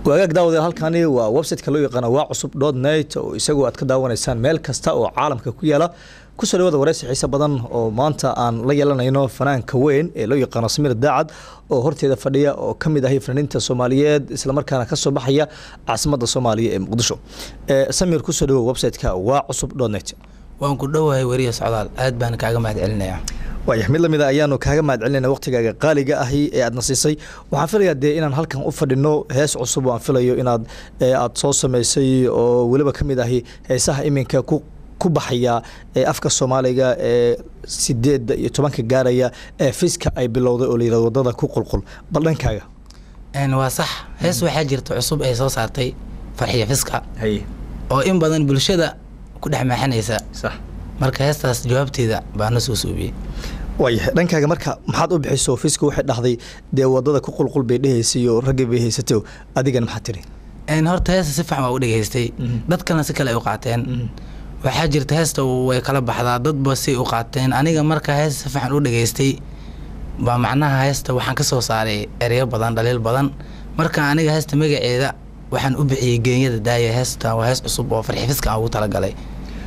wagaag daawade halkani waa websiteka loo yaqaano waa cusub dot net oo isagoo aad ka daawanaysaan meel kasta oo caalamka ku yaala kusoo dhawaada wareysi xiise badan oo maanta aan la yeelanayno fanaanka weyn ee loo yaqaano samir daacad oo horteeda fadhiya oo kamid ahay fanaaniinta soomaaliyeed islamarkaana kasoo baxaya caasimada soomaaliya ee muqdisho samir kusoo dhawow websiteka waa cusub dot net waan ku dhowahay weriya socdaal aad baan kaaga mahad celinaya waaya mid lamida ayaanu kaaga mahad celinayna waqtigaaga qaaliga ahi ee aadna siisay waxaan filayaa dee inaan halkan u fadhino hees cusub oo aan filayo inaad aad soo samaysay oo weliba ka mid ahi heesaha iminka ku ku baxaya ee afka soomaaliga ee sideedda iyo tobanka gaaraya ee fiska ay bilowday oo layihahdo wadada ku qulqul bal dhankaaga waa sax hees waxaa jirta cusub ay soo saartay farxiya fiska haye oo in badan bulshada ku dhex maaxanaysa sax marka heestaas jawaabteeda baa na soo suubiyey waayahay dhankaaga marka maxaad u bixiso fiska waxay dhahday dee wadada ku qulqul bay dhehaysay iyo raggii bay haysatay adigana maxaad tiri horta heesta si fiican waa u dhegaystay dad kalena si kale ay u qaateen waxaa jirta heesta way kala baxdaa dadba si u qaateen aniga marka heesta si fiican u dhegaystay baa macnaha heesta waxaan ka soo saaray ereyo badan dhaliil badan marka aniga heesta magaceeda waxaan u bixiyey geenyada daaya heesta waa hees cusub oo farxi fiska aan ugu talagalay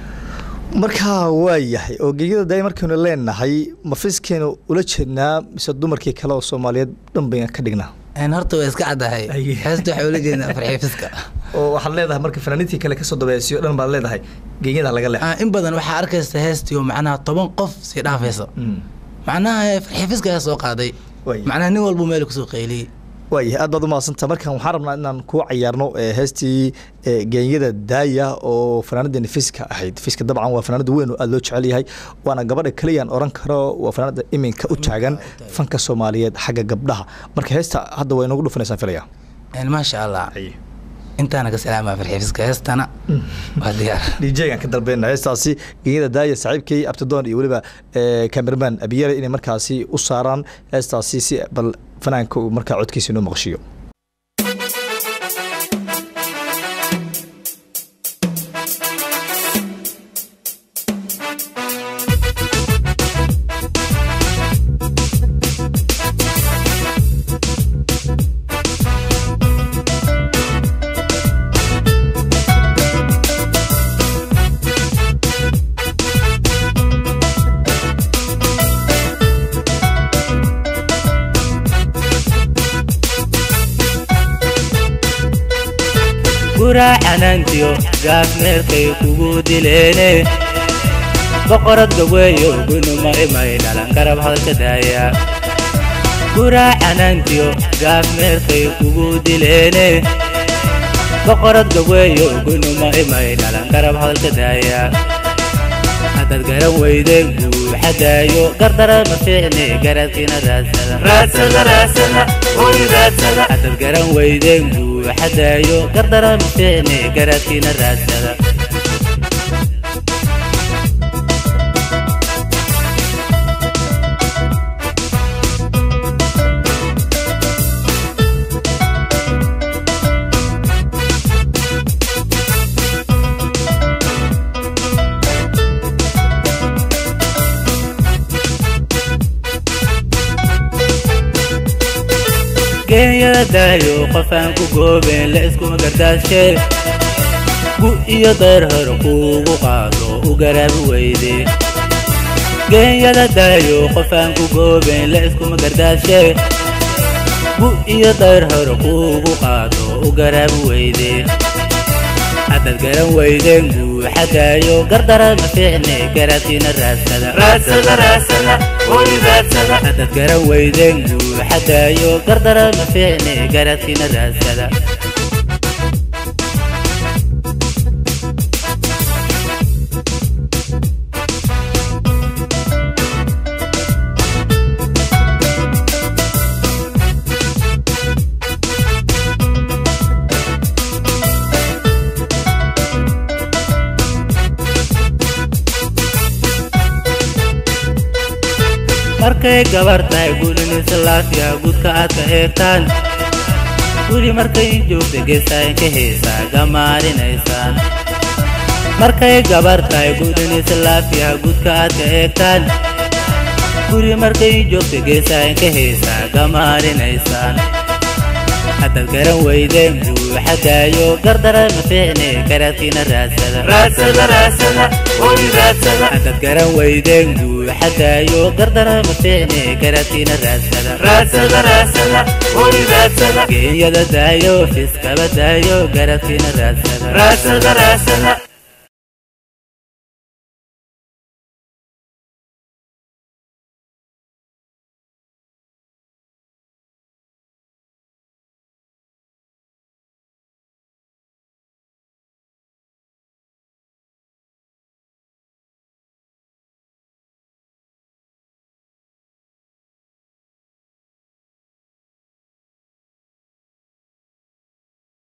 markaa waa yahay oo geegyada daaya markaynu leenahay ma fiskeenu ula jeednaa mise dumarkii kale oo soomaaliyeed dhan bayna ka dhignaa horta waa iska caddahay heesta waxaa ula jeednaa farxi fiska oo waxaad leedahay marka fanaaniintii kale kasoo dabeesiyo dhan baad leedahay geegyada laga leex in badan waxaa arkaysa heestiyo macnaha toban qof sii dhaafaysa macnaha farxi fiska ayaa soo qaaday macnaha nin walbu meel kusoo qayliyey waayahay aad baad u mahadsantaa markan waxaan rabnaa inaan kuu cayaarno heestii geenyada daaya oo fanaanadeeni fiska ahayd fiska dabcan waa fanaanada weyn oo aada loo jecel yahay waana gabadha keliyaan oran karo waa fanaanada iminka u taagan fanka soomaaliyeed xagga gabdhaha marka heesta hadda waa inoogu dhufanaysaan filaya maasha allah intaana ka salaamaa farxi fiska heestana waa diyaar djgaan ka dalbeyna heestaasi geenyada daaya saaxiibkay abtidoon iyo weliba cameraman abiyare inay markaasi u saaraan heestaasi si bal fanaanka uu markaa codkiisa inoo maqshiyo guraacanantiyo gaaf meelkay kugu dileene boqorad gaweeyo gunuma imay dhalan garab hadalka daaya guraacanantiyo gaaf meelkay kugu dileene boqorad gaweeyo gunuma imay dhalan garab hadalka daaya haddaad garan weydeen buuxadaayo gardara ma fiicne garadkiina raadsada garan weydeen buuxadaayo gardara ma fiicne garadkiina raadsada geeyada daayo qofaan ku goobeen la iskuma gardaashe gu iyo dayr hor kuugu qaado u garaabi weyde geeyada daayo qofaan ku goobeen la iskuma gardaashe gu iyo dayr hor kuugu qaado u garaabi weyde haddaad garan weydeen buuxadaayo gardara ma fiicne garaadkiina raadsada garan weydeen buuxadaayo gardara ma fiicne garaadkiina raadsada markay gabar tahay gulinisa laafiya gudka aad ka eegtaan guri markay joogta geesaayn ka heesaa gamaarinaysaan markay gabar tahay gulinisa laafiya gudka aad ka eegtaan guri markay joogta geesaayn ka heesaa gamaarinaysaan haddaad garan weydeen guuxa daayo gardara ma fiicne garaadkiina raadsada raadsada raadsada oy raadsada haddaad garan weydeen guuxa daayo gardara ma fiicne garaadkiina raadsada raadsada raadsada oy raadsada geenyada daayo fiskaba daayo garaadkiina raadsada raadsada raadsada